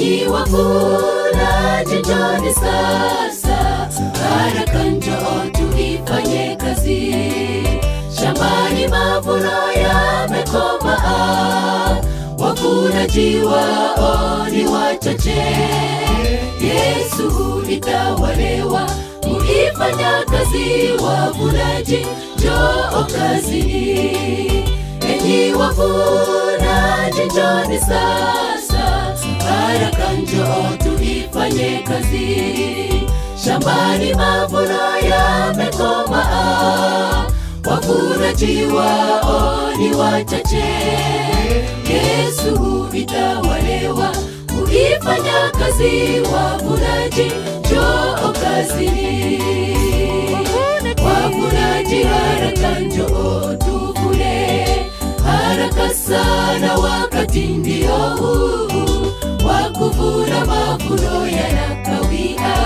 enyi wavunaji njoni sasa haraka njoo tuifanye kazi shambani mavuno yamekomaa wavunaji wao ni wachache yesu itawalewa muifanya kazi wavunaji njoo kazini enyi wavunaji njoni sasa haraka njoo tuifanye kazi shambani mavuno yamekomaa wavunaji wao ni wachache yesu itawalewa kuifanya kazi wavunaji njoo kazini wavunaji haraka njoo tuvune haraka sana wakati ndio huu wa kuvuna mavuno yanakawia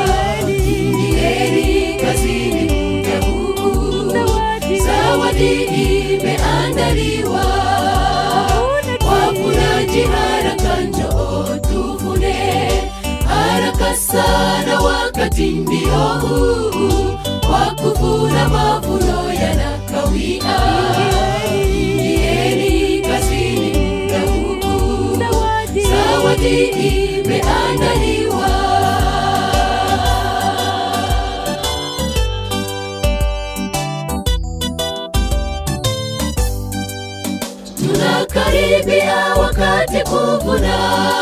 ingieni kazini muda huu zawadi imeandaliwa wavunaji haraka njoo tuvune haraka sana wakati ndio huu wa kuvuna mavuno yanakawia ingieni kazini muda huu zawadi imeandaliwa tunakaribia wakati kuvuna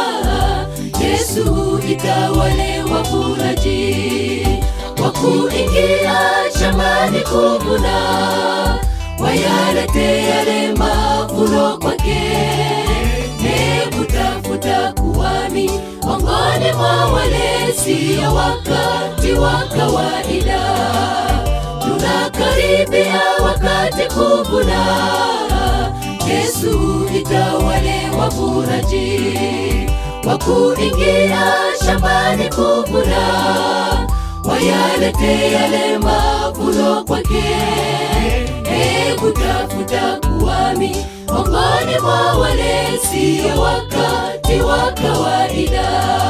yesu itawale wavunaji wa kuingia shambani kuvuna wayalete yale mavuno kwake hebu tafuta kuwami miongoni mwa wale siyo wakati wa kawaida tunakaribia wakati kuvuna yesu itawale wavunaji wa kuingia shambani kuvuna wayalete yale mavuno kwake hebu tafuta kuwami miongoni mwa wale siyo wakati wa kawaida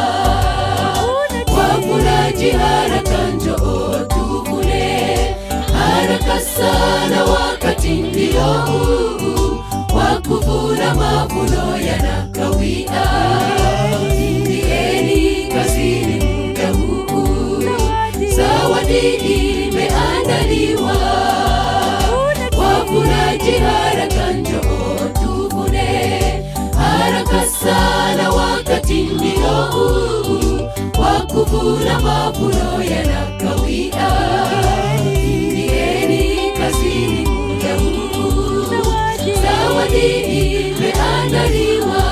wavunaji haraka njoo tuvune haraka sana wakati ndio huu wa kuvuna mavuno yanakawia ingieni kazini muda huu zawadi imeandaliwa wavunaji haraka njoo tuvune haraka sana wakati ndio huu wa kuvuna mavuno yanakawia ingieni kazini muda huu zawadi imeandaliwa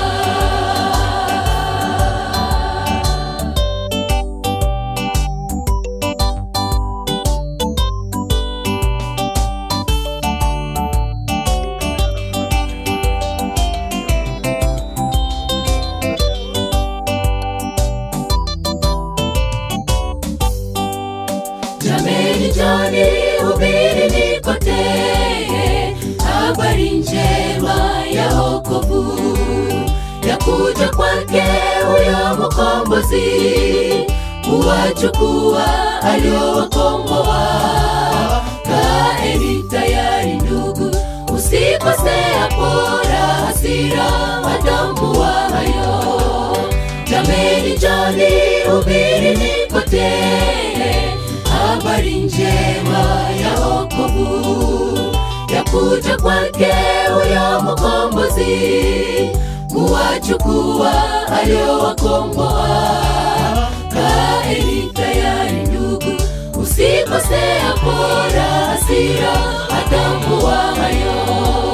jameni joni hubirini kote habari njema ya okovu ya kuja kwake huyo mkombozi kuwachukua aliowakomboa kaeni tayari ndugu usikosea pora hasira watambua hayo jameni joni hubirini kote habari njema ya okovu ya kuja kwake huyo mkombozi kuwachukua aliowakomboa kaeni tayari ndugu usikosea pora hasira atambua hayo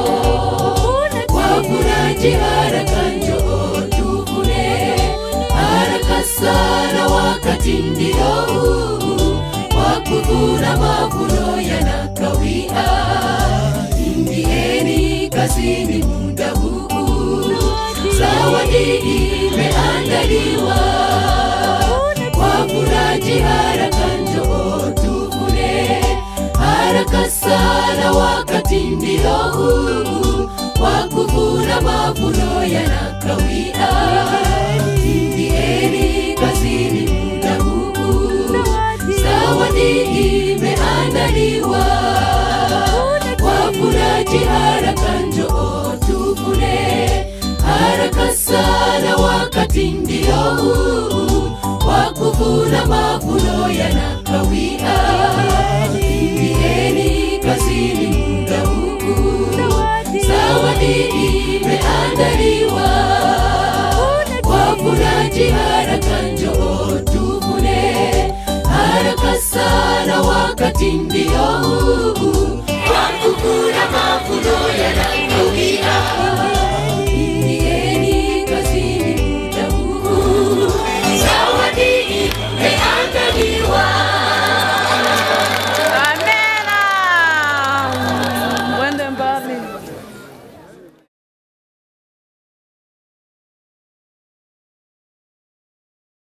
wavunaji haraka njoo tuvune haraka sana wakati ndio huu wa kuvuna mavuno yanakawia ingieni kazini muda huu zawadi imeandaliwa wavunaji haraka njoo tuvune haraka sana wakati ndio huu wa kuvuna mavuno yanakawia ingieni haraka sana wakati ndio huu wa kuvuna mavuno yanakawia ingieni kazini muda huu zawadi imeandaliwa wavunaji haraka njoo tuvune haraka sana wakati ndio